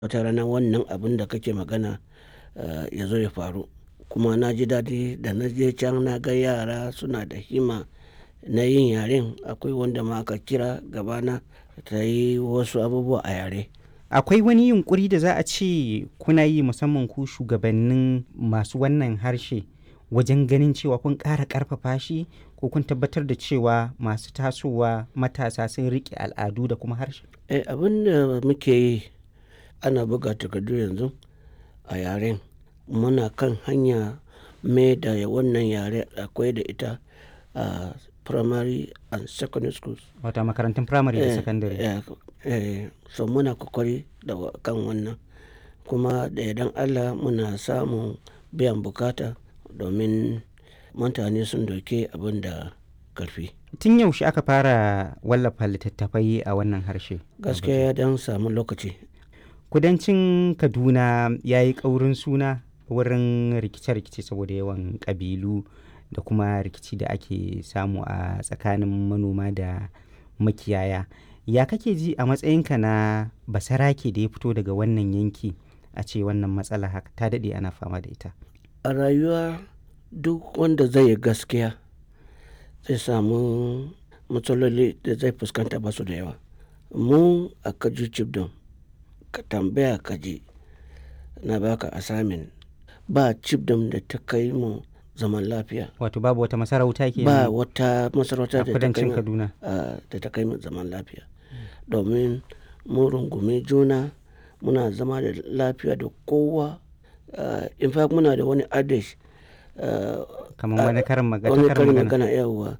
wata rana wannan abun da kake magana ya zo ya faru. Kuma na ji daɗi da na je can na ga yara suna da himma na yin yaren. Akwai wanda ma aka kira gabana ta yi wasu abubuwa a yare. Akwai wani yunƙuri da za a ce kuna yi musamman ku shugabannin masu wannan harshe wajen ganin cewa kun ƙara ƙarfafa shi ko kun tabbatar da cewa masu tasowa matasa sun riƙe al'adu da kuma harshe? Eh, abin da muke yi ana buga takardu yanzu a yaren. Muna kan hanya mai da wannan yare akwai da ita a primary and secondary schools. Wato makarantun firamare da Eh, sakandare. eh, eh, so muna kokari da kan wannan. Kuma da yardan Allah muna samun biyan bukata domin mutane sun dauke abin da ƙarfi. Tun yaushe aka fara wallafa littattafai a wannan harshe? Gaskiya ya dan samu lokaci. Kudancin Kaduna ya yi ƙaurin suna wurin rikice-rikice saboda yawan ƙabilu da kuma rikici da ake samu a tsakanin manoma da makiyaya. Ya kake ji a matsayinka na basarake da ya fito daga wannan yanki a ce wannan matsala haka ta daɗe ana fama da ita? A rayuwa duk wanda zai yi gaskiya zai samu matsaloli da zai fuskanta ba su da yawa. Mu a Kaju Chibdom ka tambaya ka ji na baka assignment ba Chibdom da ta kai mu zaman lafiya. Wato babu wata masarauta ke Ba wata masarauta a da ta kai kudancin mu, Kaduna. ah, da ta kai mu zaman lafiya. Domin mun rungumi juna muna zama da lafiya da kowa. Ah, in fact muna da wani adage. ah, Kamar wani karin magana. wani karin karin magana. magana yauwa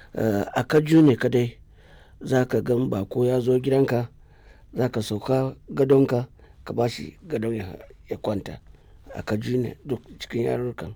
a kaju ne kadai za ka gan bako ya zo gidanka za ka sauka gadonka ka ba shi gadon ya, ya kwanta a kaju ne duk cikin yarurrukan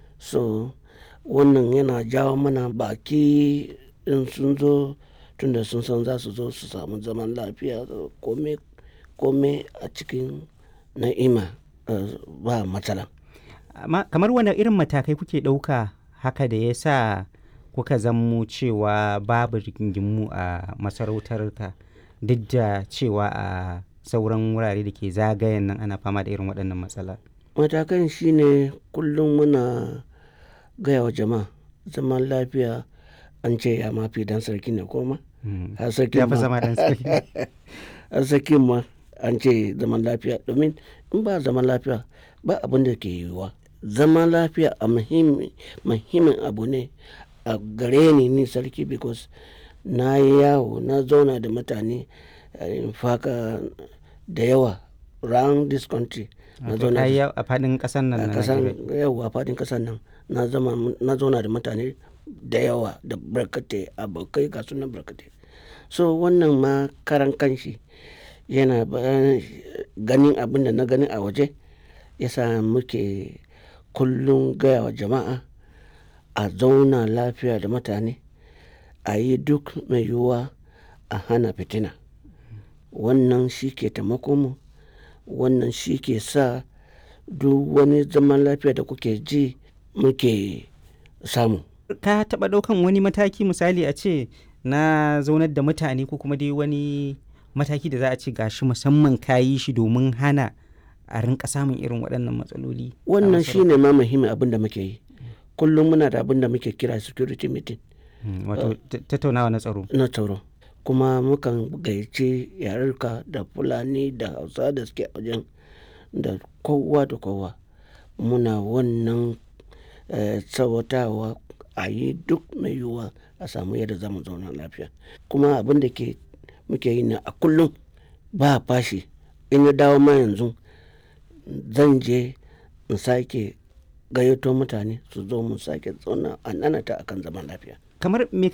so wannan yana jawo mana baki in sun zo tunda sun san za su zo su samu zaman lafiya kome kome a cikin na'ima ah, ba matsala Amma kamar wane irin matakai kuke ɗauka haka da ya sa kuka zammo cewa babu rigingimu a masarautarka duk da cewa a sauran wurare da ke zagayen nan ana fama da irin waɗannan matsala. matakan shine kullum muna gaya wa jama'a zaman lafiya an ce ya mafi dan sarki ne koma Mm. har sarki Ya fi ma zama ɗan sarki. har sarki ma an ce zaman lafiya domin in ba zaman lafiya ba abin da ke yiwuwa zaman lafiya a muhimmi muhimmin abu ne a gare ni ni sarki because na yi yawo na zauna da mutane eh, in faka da yawa round this country na Wato zauna ka da yi a faɗin ƙasar nan a na kasan Najeriya. yau a fadin kasan nan na zama na zauna da mutane da yawa da barkatai abokai ga sunan barkatai so wannan ma karan kanshi yana ba- ganin abin da na gani a waje yasa muke kullum gaya wa jama'a a zauna lafiya da mutane a yi duk mai yiwuwa a hana fitina wannan shi ke taimako mu wannan shi ke sa duk wani zaman lafiya da kuke ji muke samu Ka taɓa ɗaukan wani mataki misali a ce na zaunar da mutane ko kuma dai wani mataki da za a ce gashi musamman ka yi shi domin hana a rinka samun irin waɗannan matsaloli. a wannan masarautar? shi ne ma muhimmin abin da muke yi kullum muna da abin da muke kira security meeting Mm, Wato ta- tattaunawa na tsaro. na tsaro kuma mukan gayyaci yarurka da fulani da hausa da suke a wajen da kowa da kowa muna wannan eh, tsawatawa a yi duk mai yiwuwa a samu yadda za mu zauna lafiya kuma abin da ke muke yi na a kullum ba fashi in ya dawo ma yanzu zan je in sake gayyato mutane su zo mu sake zauna a nanata akan zaman lafiya Kamar me